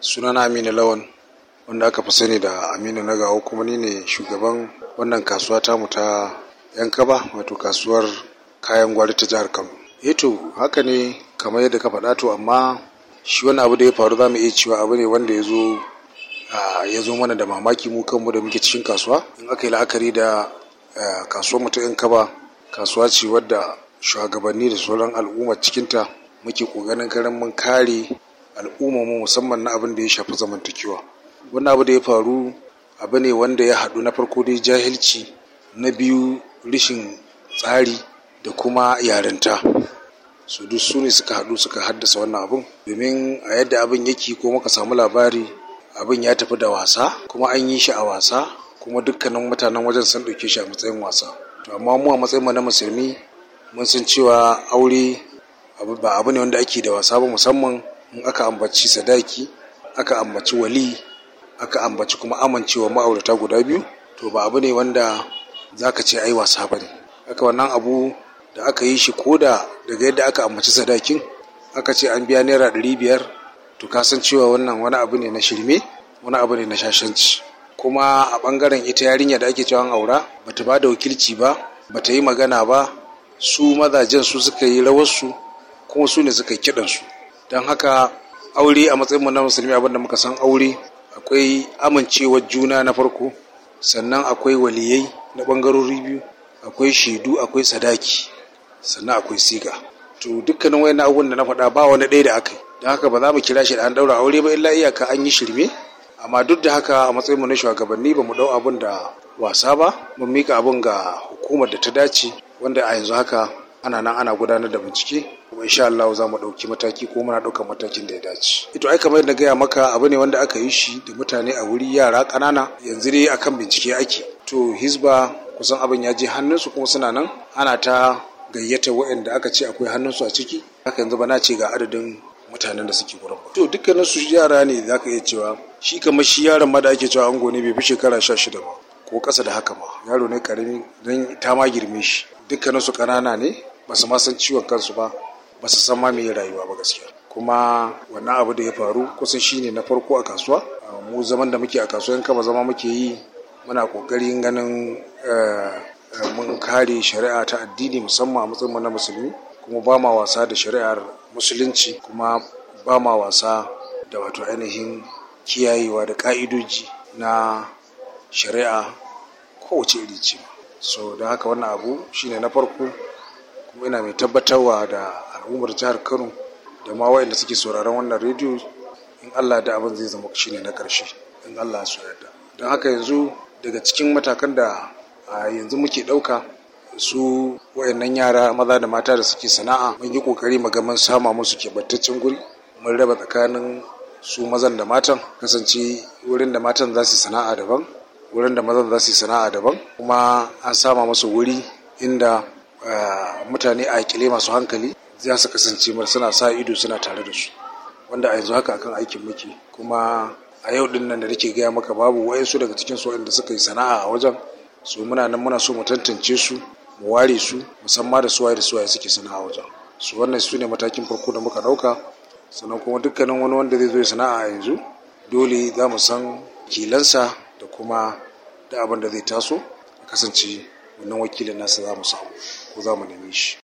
sunana aminu lawan wanda aka fi sani da aminu na gawo kuma ni ne shugaban wannan kasuwa tamu ta yan kaba wato kasuwar kayan gwari ta jihar kano eto haka ne kamar yadda ka faɗa to amma shi wani abu da ya faru za mu iya cewa abu ne wanda ya zo ya zo mana da mamaki mu kanmu da muke cikin kasuwa in aka yi la'akari da kasuwar mu ta yan kaba kasuwa ce wadda shugabanni da sauran al'ummar cikinta muke ƙoƙarin ganin mun kare al'ummar mu musamman na abin da ya shafi zamantakewa wannan abu da ya faru abu ne wanda ya haɗu na farko dai jahilci na biyu rishin tsari da kuma yarinta su duk su ne suka haɗu suka haddasa wannan abun domin a yadda abin yake ko muka samu labari abin ya tafi da wasa kuma an yi shi a wasa kuma dukkanin mutanen wajen sun ɗauke shi a matsayin wasa to amma mu a matsayin mu na musulmi mun san cewa aure ba abu ne wanda ake da wasa ba musamman in aka ambaci sadaki aka ambaci wali aka ambaci kuma amincewa ma'aurata guda biyu to ba abu ne wanda za ka ce ai wasa ba ne haka wannan abu da aka yi shi koda daga yadda aka ambaci sadakin aka ce an biya naira ɗari biyar to ka san cewa wannan wani abu ne na shirme wani abu ne na shashanci kuma a ɓangaren ita yarinya da ake cewa an aura bata ba da wakilci ba bata yi magana ba su mazajen su suka yi rawarsu kuma su ne suka yi kiɗansu don haka aure a matsayinmu na musulmi abinda muka san aure akwai amincewar juna na farko sannan akwai waliyai na ɓangarori biyu akwai shaidu akwai sadaki sannan akwai siga to dukkanin wayan abubuwan da na faɗa ba wani ɗaya da aka yi don haka ba za mu kira shi da an ɗaura aure ba illa iyaka an yi shirme amma duk da haka a matsayinmu na shugabanni ba mu ɗau abin da wasa ba mun mika abin ga hukumar da ta dace wanda a yanzu haka ana nan ana gudanar da bincike kuma insha Allah za mu ɗauki mataki ko muna ɗaukar matakin da ya dace. Ito ai kamar yadda gaya maka abu ne wanda aka yi shi da mutane a wuri yara ƙanana yanzu dai akan bincike ake. To Hizba kusan abin ya je hannunsu kuma suna nan ana ta gayyata waɗanda aka ce akwai hannunsu a ciki. Haka yanzu ba na ce ga adadin mutanen da suke gurin ba. To dukkanin su yara ne za ka iya cewa shi kamar shi yaron ma da ake cewa ango ne bai fi shekara sha shida ba ko ƙasa da haka ma yaro ne ƙarami don ta ma girme shi. Dukkanin su ƙanana ne ba su ma san ciwon kansu ba ba su san ma me rayuwa ba gaskiya kuma wannan abu da ya faru kusan shine na farko a kasuwa mu zaman da muke a kasuwa kama zama muke yi muna kokarin ganin mun kare shari'a ta addini musamman a matsayin na musulmi kuma ba ma wasa da shari'ar musulunci kuma ba ma wasa da wato ainihin kiyayewa da ka'idoji na shari'a kowace iri ce so don haka wannan abu shine na farko kuma ina mai tabbatarwa da al'ummar jihar kano da ma waɗanda suke sauraron wannan rediyo in allah da abin zai zama shine na ƙarshe in allah ya yarda don haka yanzu daga cikin matakan da a yanzu muke ɗauka su wayannan yara maza da mata da suke sana'a mun yi ƙoƙari mu ga mun sama musu keɓantaccen guri mun raba tsakanin su mazan da matan kasance wurin da matan za su sana'a daban wurin da mazan za su sana'a daban kuma an sama musu wuri inda mutane a kile masu hankali za su kasance suna sa ido suna tare da su wanda a yanzu haka akan aikin muke kuma a yau din nan da nake gaya maka babu wayansu daga cikin su wanda suka yi sana'a a wajen su muna nan muna so mu tantance su mu ware su musamman da suwaye da suwaye suke sana'a a wajen su wannan su ne matakin farko da muka dauka sannan kuma dukkanin wani wanda zai zo ya sana'a a yanzu dole za mu san kilansa da kuma da abin da zai taso kasance wannan wakilin nasa za mu samu ko za mu neme shi